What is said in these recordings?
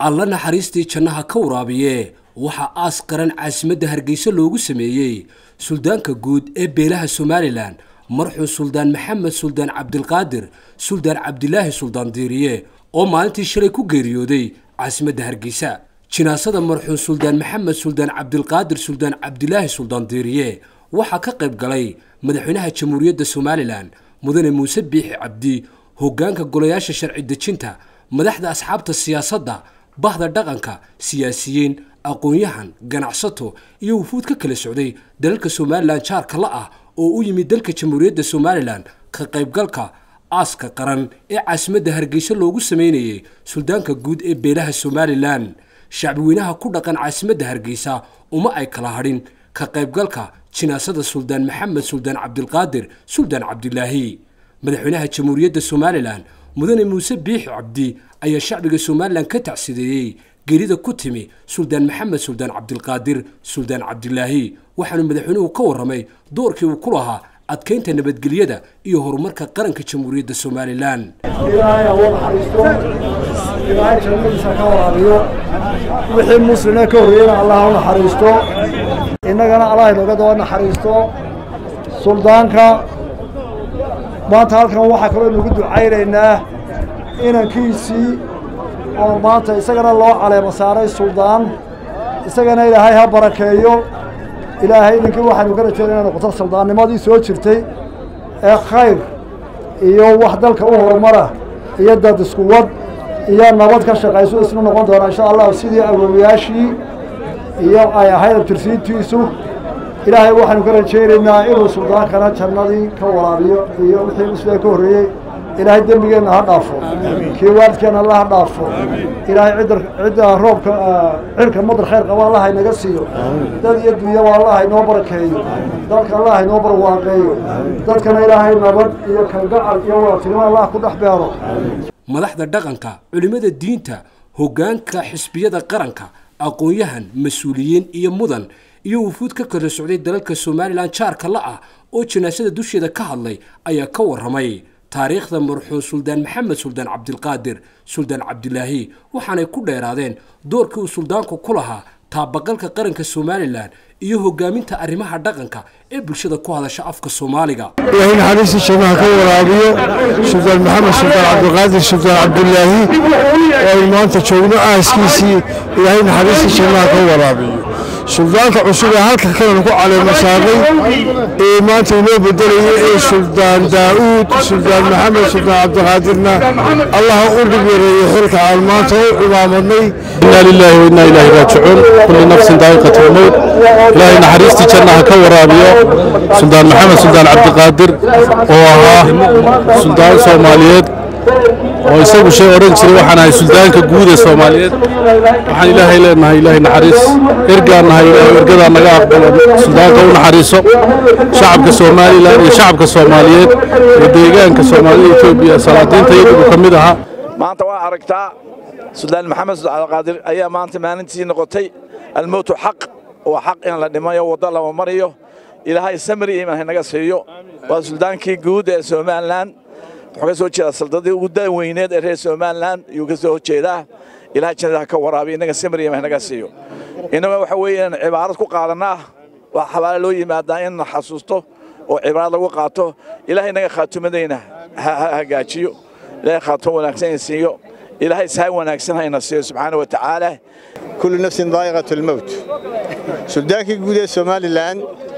alla naxariistii jannaha ka waraabiye waxaa aas qaran caasimadda hargeysa loogu sameeyey suldaanka guud ee beelaha somalilan marxuum suldaan maxamed suldaan cabdilqaadir suldaan cabdilaahi suldaan diiriye oo maalintii shalay ku geeriyooday caasimadda hargeysa jinaasada marxuum suldaan maxamed suldaan cabdilqaadir suldaan cabdilaahi suldaan diiriye waxaa ka qayb galay madaxweynaha jamhuuriyadda somalilan mudane muuse biixi cabdi hoggaanka golayaasha sharci dejinta madaxda asxaabta siyaasadda bahda dhaqanka siyaasiyiin aqoon-yahan ganacsato iyo wufuud ka kala socday dalalka somalilan jaarka la ah oo u yimid dalka jamhuuriyadda somalilan ka qaybgalka aaska qaran ee caasimadda hargeysa loogu sameynayay suldaanka guud ee beelaha somalilan shacbiweynaha ku dhaqan caasimadda hargeysa uma ay kala hadhin ka qaybgalka jinaasada suldaan maxamed suldaan cabdilqaadir suldaan cabdilaahi madaxweynaha jamhuuriyadda somalilan mudane muuse biixi cabdi ayaa shacbiga somalilan ka tacsideeyey geerida ku timi suldaan maxamed suldaan cabdilqaadir suldaan cabdilaahi waxaanu madaxweynuhu ka warramay doorkii uu ku lahaa adkaynta nabadgelyada iyo horumarka qaranka jamhuuriyadda somalilan ilaahay ha naxariisto ilaahay jannadiisa ka waraabiyo wixii muslime ka horreeyena allah ha u naxariisto innagana allah inooga daba naxariisto suldaanka maanta halkan waxaa kaloo inagu ducaynaynaa inankiisii oo maanta isagana loo caleemo saaray suldaan isagana ilaahay ha barakeeyo ilaahay inankii waxaynu ka rajeynay inay noqoto suldaannimadii soo jirtay ee khayr iyo wax dalka u horumara iyo dad isku wad iyo nabad ka shaqayso isna noqon doona insha allahu sidii awoowayaashii iyo ay ahayd abtirsiintiisu ilaahay waxaynu ka rajaynaynaa inuu suldaankana jannadii ka waraabiyo iyo wixii musliga ka horreeyey ilaahay dembigeenna ha dhaafo kii waalidkeenna alla ha dhaafo ilaahay cidda cidda roobka cirka madar khayr qaba allah inaga siiyo dad iyo dunyaba allah inoo barakeeyo dalka allah inoo barwaaqeeyo dadkana ilaahay nabad iyo kalgacal iyo wadatinimo allah ku dhex beero madaxda dhaqanka culimmada diinta hoggaanka xisbiyada qaranka aqoon-yahan mas-uuliyiin iyo mudan iyo wufuud ka kala socday dalalka somalilan jaarka la ah oo janaasada dusheeda ka hadlay ayaa ka warramay taariikhda marxuum suldaan maxamed suldaan cabdilqaadir suldaan cabdilaahi waxaanay ku dheeraadeen doorkii uu suldaanku ku lahaa taabaqalka qaranka somalilan iyo hogaaminta arrimaha dhaqanka ee bulshada ku hadasha afka soomaaliga ilaahay naxariista jannaha ka waraabiyo suldaan maxamed suldaan cabdilqaadir suldaan cabdilaahi oo aynu maanta joogno aaskiisii ilaahay naxariista jannaha ka waraabiyo suldaanka cusub ee halka kalena ku caleema saaray ee maanta inoo bedelayay ee suldaan daa'uud suldaan maxamed suldaan cabdiqaadirna allah u dhib yareeyo xilka aan maanta u cimaamadnay inaa lilaahi wa innaa ilaahi raajicuun kulli nafsin daa'iqatu lmowt ilaahay naxariistii jannaha ka waraabiyo suldaan maxamed suldaan cabdiqaadir oo ahaa suldaan soomaaliyeed oo isagu shay odhan jiray waxaan ahay suldaanka guud ee soomaaliyeed waxaan ilaahay leenahay ilaahay naxariis ergaan nahay ilaahay ergadaa naga aqbalo suldaanka u naxariiso shacabka somalilan iyo shacabka soomaaliyeed iyo deegaanka soomaalida etoobiya salaadiinta iyagu ka mid ahaa maanta waa aragtaa suldaan maxamed suldaan cabdiqaadir ayaa maanta maalintii noqotay almowtu xaq waa xaq in la dhimayo waddo lama mariyo ilaahay samri iman haynaga siiyo waa suldaankii guud ee somalilan wuxuu ka soo jeedaa saldadii ugu daaweyneed ee reer somalilan ayuu ka soo jeedaa ilahay jannada ka waraabiyo innaga samri iman haynaga siiyo innaga waxa weeye inaan cibaarad ku qaadannaa waa xabaale loo yimaadaa in la xasuusto oo cibaarad lagu qaato ilaahay inaga khaatumadayna ha hagaajiyo ilaahay khaatumo wanaagsan siiyo ilaahay sahay wanaagsan hayna siiyo subxaana wa tacaala kullu nafsin daa'iqatu lmowt suldaankii guud ee somalilan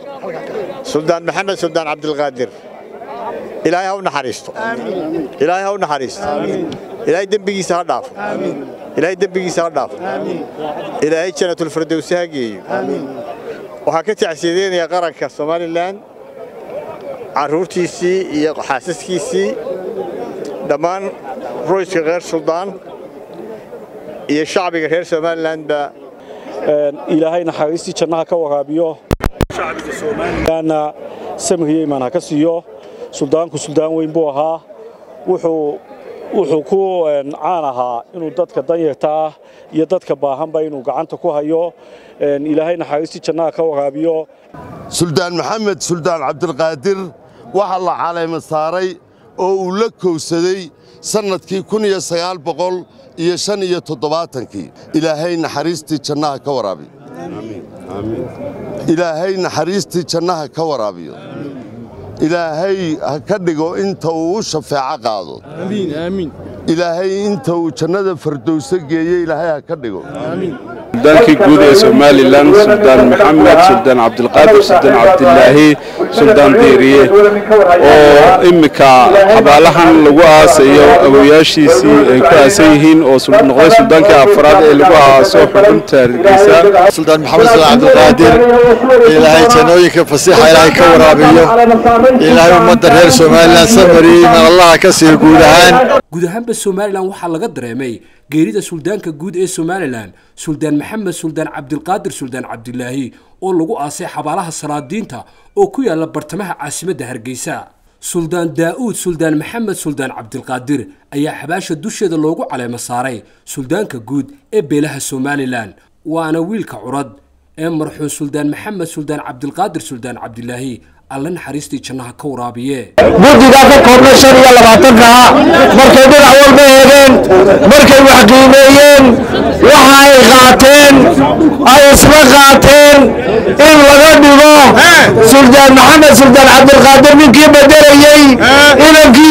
suldaan maxamed suldaan cabdilqaadir ilaahay ha u naxariisto ilaahay ha u naxariisto ilaahay dembigiisa ha dhaafo ilaahay dembigiisa ha dhaafo ilaahay jannatulfirdowsi ha geeyo waxaan ka tacsiyadeynaya qaranka somalilan carruurtiisii iyo xaasaskiisii dhammaan royska reer suldaan iyo shacbiga reer somalilanba ilaahay naxariistii jannaha ka waraabiyo shacbiga somalilanna samriyo imaan ha ka siiyo suldaanku suldaan weyn buu ahaa wuxuu wuxuu ku caan ahaa inuu dadka danyarta ah iyo dadka baahanba inuu gacanta ku hayo ilaahay naxariistii jannaha ka waraabiyo suldaan maxamed suldaan cabdilqaadir waxaa la caleema saaray oo uu la kowsaday sannadkii kun iyo sagaal boqol iyo shan iyo toddobaatankii ilaahay naxariistii jannaha ka waraabiyo ilaahay naxariistii jannaha ka waraabiyo ilaahay ha ka dhigo inta uu u shafeeco qaado ilaahay inta uu jannada fardowso geeye ilaahay ha ka dhigo suldaankii guud ee somalilan suldaan maxamed suldaan cabdilqaadir suldaan cabdilaahi suldaan diiriye oo iminka xabaalahan lagu aasayo awoyaashiisii ay ku aasan yihiin oo noqday suldaankii afraad ee lagu aaso xudunta hargeysa suldaan maxamed suldaan cabdilqaadir ilaahay jannooyinka fasiixa ilaahay ka waraabiyo ilaahay ummadda reer somalilan samariye iman allaha ka siiyo guud ahaan guud ahaanba somalilan waxaa laga dareemay geerida suldaanka guud ee somalilan suldaan maxamed suldaan cabdilqaadir suldaan cabdilaahi oo lagu aasay xabaalaha salaadiinta oo ku yaala bartamaha caasimadda hargeysa suldaan daa'uud suldaan maxamed suldaan cabdilqaadir ayaa xabaasha dusheeda loogu caleemo saaray suldaanka guud ee beelaha somalilan waana wiilka curad ee marxuum suldaan maxamed suldaan cabdilqaadir suldaan cabdilaahi alla naxariistii jannaha ka waraabiye guddigaa ka koobnay shan iyo labaatankaa markay dhinac walba eegeen markay wax qiimeeyeen waxa ay qaateen ay isla qaateen in laga dhigo suldaan maxamed suldaan cabdilqaadir ninkii bedelayey inankii